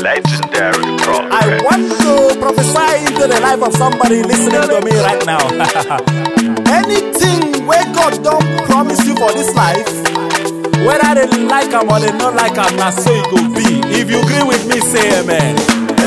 Legendary progress. I want to prophesy into the life of somebody listening to me right now. Anything where God don't promise you for this life, whether they like am or they not like am, na so it go be. If you agree with me, say amen.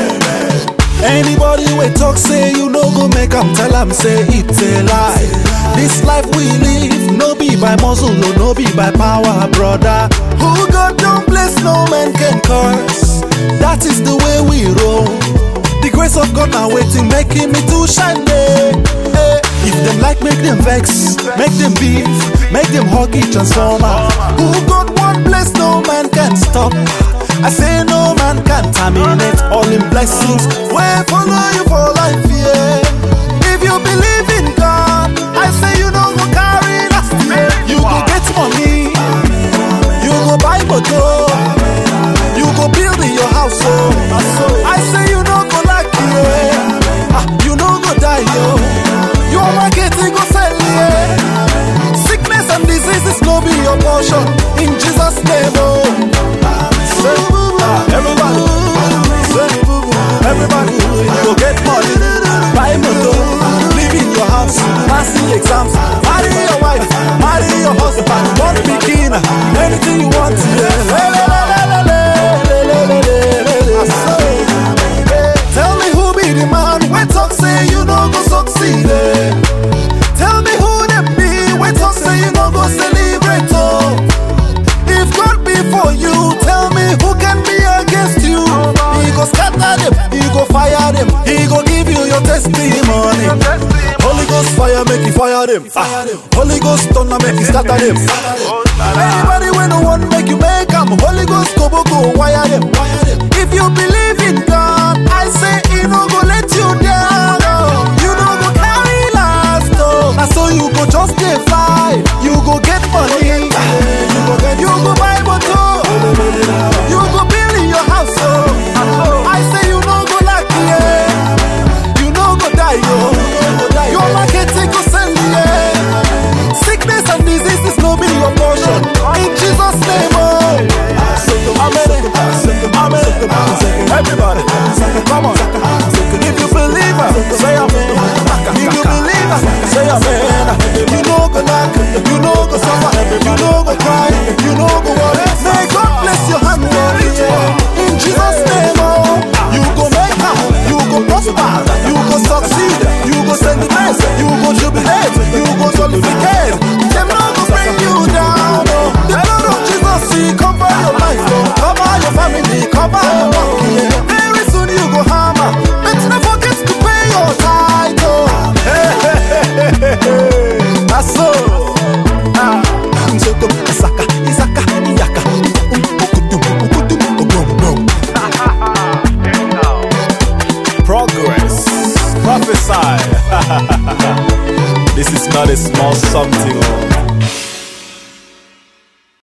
Anybody we talk say you no go make am tell am say it's a lie. This life we live no be by muscle no no be by power brother. Who God don't bless no man can curse. That is the way we roll. The grace of God now waiting making me to shine. eh, eh. If them like make them vex, make them beef, make them huggy transformer. Who God want bless no man can stop. I say no man can terminate all in blessings. Where follow you for life, yeah. If you believe in God, I say you don't go carry last year. You go get money, you go buy motor, you go build in your house, oh. I say you don't go like yeah. Ah, you don't go die, yo. Your market you go sell, yeah. Sickness and diseases no be your portion. In Jesus' name, oh. Say, ah, everybody, say, everybody, go get money, buy motor, live in your house, pass the exams, marry your wife, marry your husband, one bikini, anything you want, yeah. Le, le, le, le, le, le, le, le, le, le, le. Tell me who be the man, we talk say you no go succeed, eh. Tell me who them be, we talk say you no go celebrate, oh. If God be for you, tell me who can be against you. He go scatter them, he go fire them, he go give you your testimony. Holy Ghost fire make you fire them. Ah, Holy Ghost thunder make you scatter them. Anybody when no one make you make them. Holy Ghost go go go wire them. If you believe in God, I say he no go let you down. oh. You no go carry last oh. Na so you go just dey fly. You go get money. You go get you go buy motor. You go build in your house oh. I say you no go lack yeah. You no go die yo. Your market go sell yeah. Sickness and diseases no be your portion. In Jesus name oh. Amen. Amen. Everybody, come on. If you believe, it, say amen. If you believe, it, say amen. You know go knock, you know go suffer, you know go cry, you know go worry. May God bless your hand, Lord. yeah. In Jesus' name, oh, you go make am, you go prosper, you go succeed, you go celebrate, you go jubilate, you go solidificate. Them no go bring you down, oh. The blood of Jesus, see, cover your life, oh. cover your family, cover your work, yeah. Very soon you go hammer, but don't forget to pay your title. Hey, hey, hey, hey, hey. That's so. Ah, Nzoko, Isaka, Isaka, Iyaka, Um, Ukudum, Ukudum, Ogum, Ogum. Progress. Prophesy. this is not a small something. oh.